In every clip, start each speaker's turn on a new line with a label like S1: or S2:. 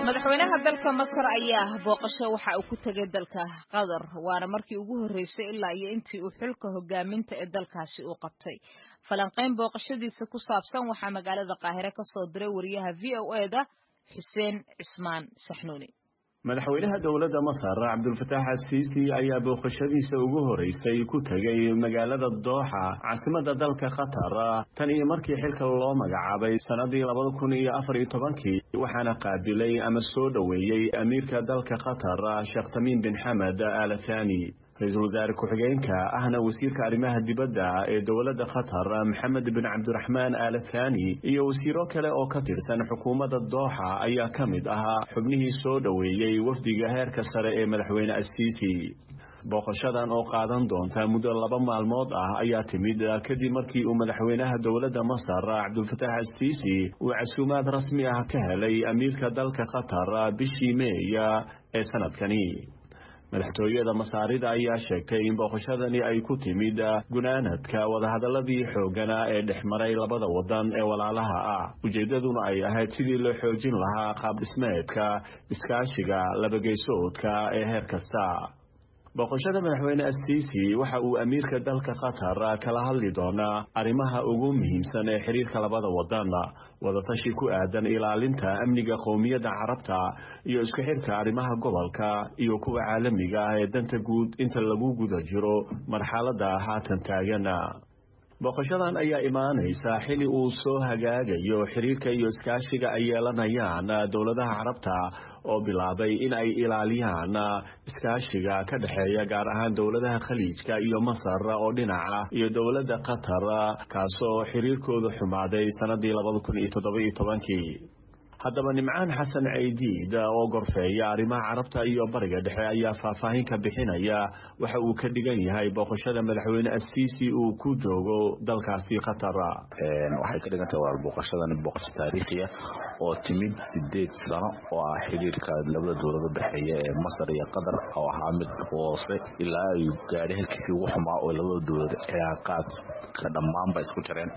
S1: madaxweynaha dalka masar ayaa booqasho waxa uu ku tegay dalka qatar waana markii ugu horreysay ilaa iyo intii uu xilka hogaaminta ee dalkaasi uu qabtay falanqayn booqashadiisa ku saabsan waxaa magaalada qaahire ka soo diray wariyaha v o e da xuseen cismaan saxnuuni
S2: madaxweynaha dowladda masar cabdulfataax asiisi ayaa booqashadiisa ugu horeysay ku tegay magaalada dooxa caasimadda dalka qatar tan iyo markii xilka loo magacaabay sannadii labada kun iyo afar iyo tobankii waxaana qaabilay ama soo dhoweeyey amiirka dalka qatar sheekh tamiim bin xamed al thani ra-iisul wasaare ku-xigeenka ahna wasiirka arrimaha dibadda ee dowladda qatar maxamed bin cabdiraxmaan al thani iyo wasiiro kale oo ka tirsan xukuumadda dooxa ayaa ka mid ahaa xubnihii soo dhoweeyey wafdiga heerka sare ee madaxweyne asiisi booqashadan oo qaadan doonta muddo laba maalmood ah ayaa timid kadib markii uu madaxweynaha dowladda masar cabdulfataax asiisi uu casuumaad rasmi ah ka helay amiirka dalka qatar bishii meeya ee sanadkani madaxtooyada masaarida ayaa sheegtay in booqashadani ay ku timid gunaanadka wadahadaladii xoogana ee dhex maray labada wadan ee walaalaha ah ujeeddaduna ay ahayd sidii loo xoojin lahaa qaab dhismeedka iskaashiga labageysoodka ee heer kasta booqashada madaxweyne asiisi waxa uu amiirka dalka qatar kala hadli doonaa arrimaha ugu muhiimsan ee xiriirka labada wadan wadatashi ku aadan ilaalinta amniga qowmiyadda carabta iyo isku xirka arrimaha gobolka iyo kuwa caalamiga ah ee danta guud inta lagu guda jiro marxaladda haatan taagana booqashadan ayaa imaanaysa xili uu soo hagaagayo xiriirka iyo iskaashiga ay yeelanayaan dowladaha carabta oo bilaabay in ay ilaaliyaan iskaashiga ka dhexeeya gaar ahaan dowladaha khaliijka iyo masar oo dhinaca iyo dowladda qatar kaasoo xiriirkooda xumaaday sannadii labada kun iyo toddoba-iyo tobankii haddaba nimcaan xasan caydiid oo gorfeeya arrimaha carabta iyo bariga dhexe ayaa faahfaahin ka bixinaya waxa uu ka dhigan yahay booqashada madaxweyne asiisi uu ku joogo dalkaasi qatar
S3: waxay ka dhigan tahay waa booqashadan booqasho taariikhiya oo timid sideed sano oo ah xiriirka labada dowlado dhexeeya ee masar iyo qatar oo ahaa mid hoose ilaa ay gaadhay halkiisii ugu xumaa oo labada dowlad cilaaqaadka dhammaanba isku jareen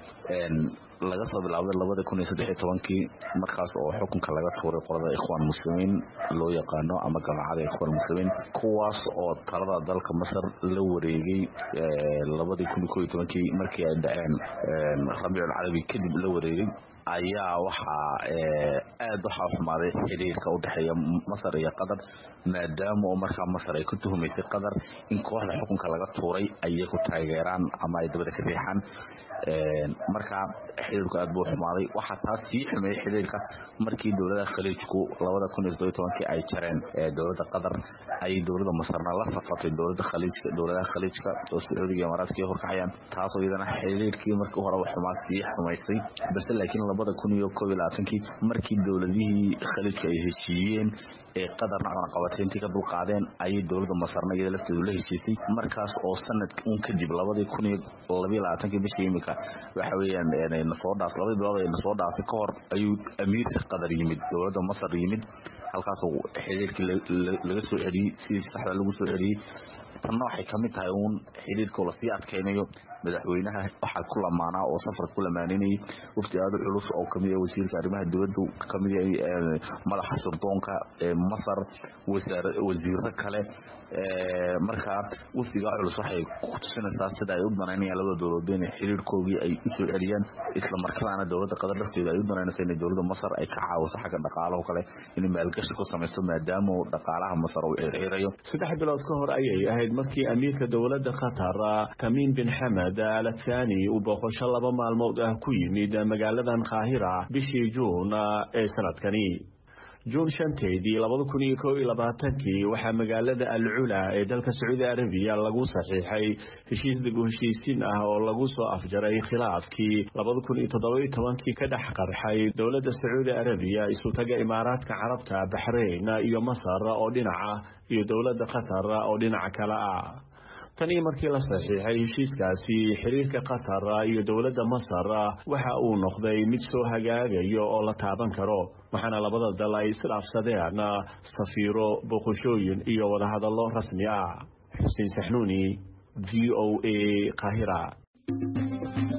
S3: laga soo bilaabday labada kun iyo saddexiyo tobankii markaas oo xukunka laga tuuray qolada ikhwaan muslimiin loo yaqaano ama jamacada ikhwaan muslimiin kuwaas oo talada dalka masar la wareegay labadii kun iyo ko iyo tobankii markii ay dhaceen rabiicul carabi kadib la wareegay ayaa waxaa aad waxaa xumaaday xiriirka u dhexeeya masar iyo qatar maadaama oo markaa masar ay ku tuhumaysay qatar in kooxda xukunka laga tuuray ayay ku taageeraan ama ay dabada ka riixaan markaa xiriirku aad buu xumaaday waxaa taas sii xumeeyey xiriirka markii dowladaha khaliijku labada kun iyo toddobiyo tobankii ay jareen dowladda qatar ay dowladda masarna la safatay dowladda khaliijka dowladaha khaliijka oo sacuudiga iyo imaaraadka horkacayaan taasoo iyadana xiriirkii markii horeba xumaa sii xumaysay balse laakiin labada kun iyo koob iyo labaatankii markii dowladihii khaliijka ay heshiiyeen ee qadarna cunaqabateyntii ka dulqaadeen ayay dowladda masarna iyada lafteedu la heshiisay markaas oo sanad un kadib labadii kun iyo labayo labaatankii bishii imika waxa weeyaan nasoo dhaas labadii bilood ee nasoo dhaafay ka hor ayuu amiirka qatar yimid dowladda masar yimid halkaasoo xiriirkii laga soo celiyey sidii saxda lagu soo celiyey tanna waxay ka mid tahay uun xiriirkoo lasii adkaynayo madaxweynaha waxaa ku lamaanaa oo safarka ku lamaaninayay wafdi aada u culus oo kamid ah wasiirka arrimaha dibadda kamid yahay madaxa surdoonka ee masar wasiiro kale markaa wafdigaa culus waxay ku tusinaysaa sida ay u danaynayaan labada dowladood inay xiriirkoogii ay u soo celiyaan isla markaana dowladda qatar lafteeda ay u danaynayso inay dowladda masar ay ka caawiso xagga dhaqaalaho kale inay maalgashi ku samaysto maadaama dhaqaalaha masar uu xirxirayo
S2: saddex bilood ka hor ayay ahayd markii amiirka dowladda qatar tamiim bin xamed al thani uu booqasho laba maalmood ah ku yimid magaaladan qaahira bishii juun ee sanadkani juun shanteedii labada kun iyo kow iyo labaatankii waxaa magaalada al cula ee dalka sacuudi arabiya lagu saxiixay heshiis dib u heshiisiin ah oo lagu soo afjaray khilaafkii labada kun iyo toddoba-iyo tobankii ka dhex qarxay dowladda sacuudi arabiya isutaga imaaraadka carabta baxrayn iyo masar oo dhinaca iyo dowladda qatar oo dhinaca kale ah tanii markii la saxiixay heshiiskaasi xiriirka qatar iyo dowladda masar waxa uu noqday mid soo hagaagayo oo la taaban karo waxaana labada dal ay isdhaafsadeen safiiro boqoshooyin iyo wadahadallo rasmi ah xuseen saxnuuni v o a qaahira